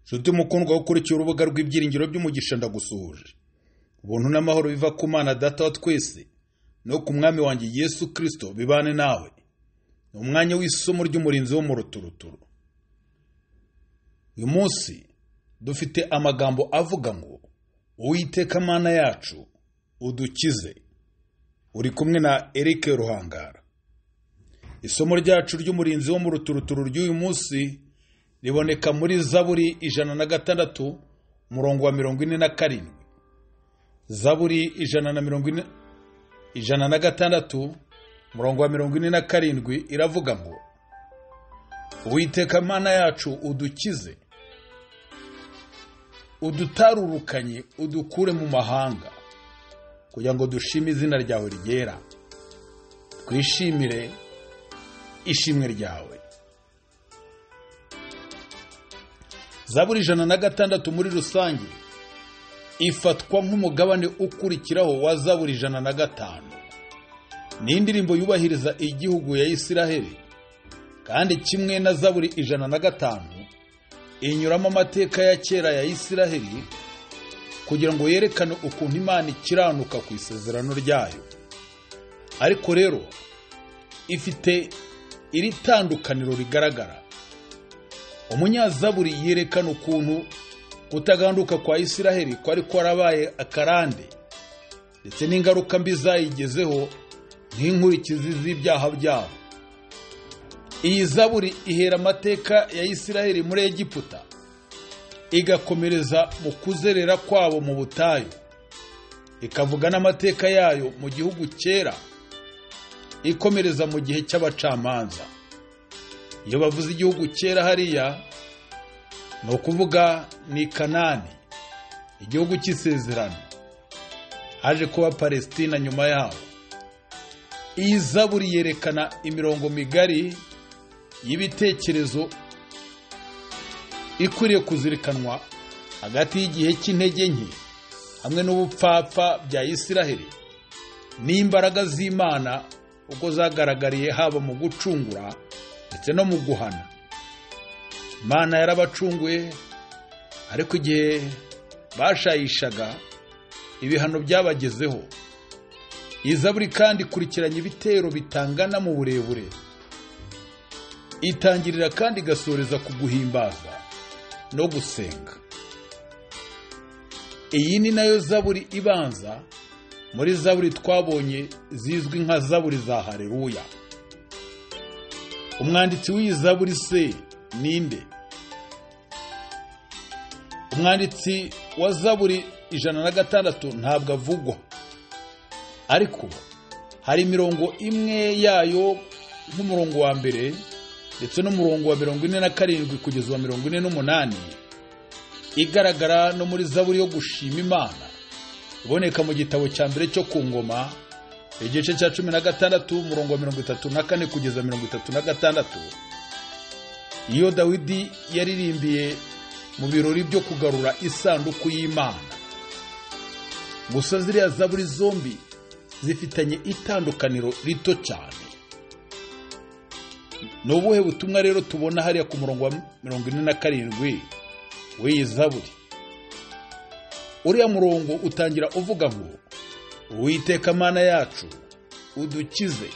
nshuti mukundwa wo ukurikiye urubuga rw'ibyiringiro by'umugisha ndagusuhuje ubuntu n'amahoro biva ku mana data wa twese no ku mwami wanjye yesu kirisito bibane nawe ni umwanya w'isomo ry'umurinzi wo mu ruturuturu uyu munsi dufite amagambo avuga ngo uwiteka mana yacu udukize uri kumwe na eric ruhangara isomo ryacu ry'umurinzi wo mu ruturuturu ry'uyu munsi riboneka muri zaburi ijana na gatandatu umurongo wa mirongo ine na karindwi zaburi ijana na mirongo ine ijana na gatandatu umurongo wa mirongo ine na karindwi iravuga ngo uwiteka mana yacu udukize udutarurukanye udukure mu mahanga kugira ngo dushime izina ryawe ryera twishimire ishimwe ryawe zaburi ijana na gatandatu muri rusange ifatwa nk'umugabane ukurikiraho wa zaburi ijana na gatanu ni indirimbo yubahiriza igihugu ya isiraheli kandi kimwe na zaburi ijana na gatanu inyuramo amateka ya kera ya isiraheli kugira ngo yerekane ukuntu imana ikiranuka ku isezerano ryayo ariko rero ifite iri tandukaniro rigaragara umunyazaburi yerekana ukuntu kutaganduka kwa isiraheli kwari kwarabaye akarande ndetse n'ingaruka mbi zayigezeho nk'inkurikizi z'ibyaha byabo iyi zaburi ihera amateka ya isiraheli muri egiputa igakomereza mu kuzerera kwabo mu butayu ikavuga n'amateka yayo mu gihugu cyera ikomereza mu gihe cy'abacamanza iyo bavuze igihugu cyera hariya ni ukuvuga ni kanani igihugu cy'isezerano haje kuba palesitina nyuma yaho iyi zaburi yerekana imirongo migari y'ibitekerezo ikwiriye kuzirikanwa hagati y'igihe cy'intege nke hamwe n'ubupfapfa bya isiraheli n'imbaraga z'imana uko zagaragariye haba mu gucungura ndetse no mu guhana imana yarabacunguye ariko igihe bashayishaga ibihano byabagezeho iyi zaburi kandi ikurikiranye ibitero bitangana mu burebure itangirira kandi igasoreza ku guhimbaza no gusenga iyi ni nayo zaburi ibanza muri zaburi twabonye zizwi nka zaburi za hareruya umwanditsi w'iyi zaburi se ninde umwanditsi wa zaburi ijana na gatandatu ntabwo avugwa ariko hari imirongo imwe yayo nk'umurongo wa mbere ndetse n'umurongo wa mirongo ine na karindwi kugeza uwa mirongo ine n'umunani igaragara no muri zaburi yo gushima imana iboneka mu gitabo cya mbere cyo ku ngoma igice cya cumi na gatandatu umurongo wa mirongo itatu na kane kugeza mirongo itatu na gatandatu iyo dawidi yaririmbiye mu birori byo kugarura isanduku y'imana gusa ziriya zaburi zombi zifitanye itandukaniro rito cyane ni ubuhe butumwa rero tubona hariya ku murongo wa mirongo ine na karindwi w'iyi zaburi uriya murongo utangira uvuga ngo uwiteka mana yacu udukize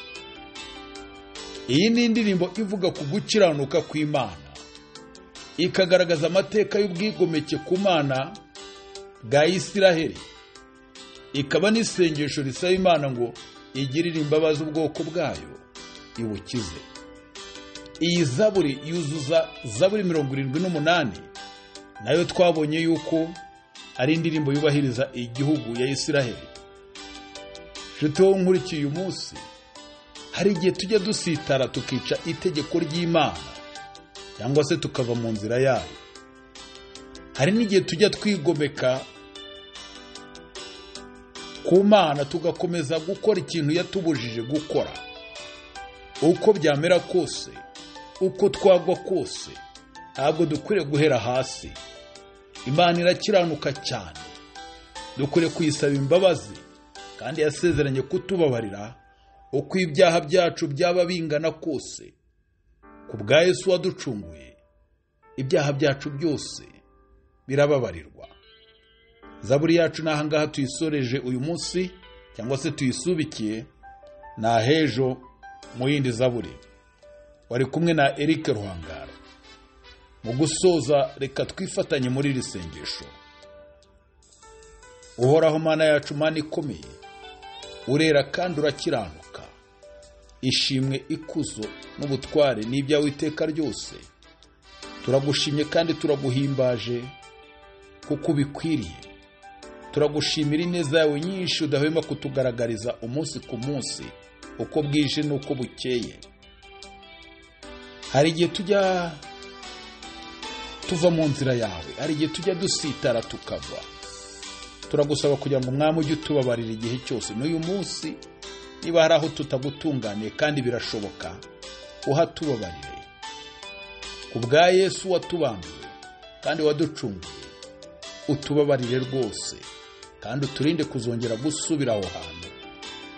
iyi ni indirimbo ivuga ku gukiranuka kw'imana ikagaragaza amateka y'ubwigomeke ku mana bwa isiraheli ikaba n'isengesho risaba imana ngo igirire imbabazi ubwoko bwayo ibukize iyi zaburi yuzuza zaburi mirongo irindwi n'umunani nayo twabonye yuko ari indirimbo yubahiriza igihugu ya isiraheli inshuti wowe nkurikiye uyu munsi hari igihe tujya dusitara tukica itegeko ry'imana cyangwa se tukava mu nzira yayo hari n'igihe tujya twigomeka ku mana tugakomeza gukora ikintu yatubujije gukora uko byamera kose uko twagwa kose ntabwo dukwiriye guhera hasi imana irakiranuka cyane dukwiriye kuyisaba imbabazi kandi yasezeranye kutubabarira uko ibyaha byacu byaba bingana kose ku bwa Yesu waducunguye ibyaha byacu byose birababarirwa zaburi yacu ni ahangaha tuyisoreje uyu munsi cyangwa se tuyisubikiye ni ahejo mu yindi zaburi wari kumwe na Eric ruhangara mu gusoza reka twifatanye muri iri sengesho uhoraho mana yacu mana ikomeye urera kandi urakiranuka ishimwe ikuzo n'ubutware ni ibyawe iteka ryose turagushimye kandi turaguhimbaje kuko ubikwiriye turagushimira ineza yawe nyinshi udahwema kutugaragariza umunsi ku munsi uko bwije n'uko bukeye hari igihe tujya tuva mu nzira yawe hari igihe tujya dusitara tukava turagusaba kugira ngo umwami ujye utubabarira igihe cyose n'uyu munsi niba hari aho tutagutunganiye kandi birashoboka uhatubabarire ku bwa yesu watubambuye kandi waducunguye utubabarire rwose kandi uturinde kuzongera gusubira aho hantu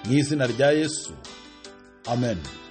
mu izina rya yesu amen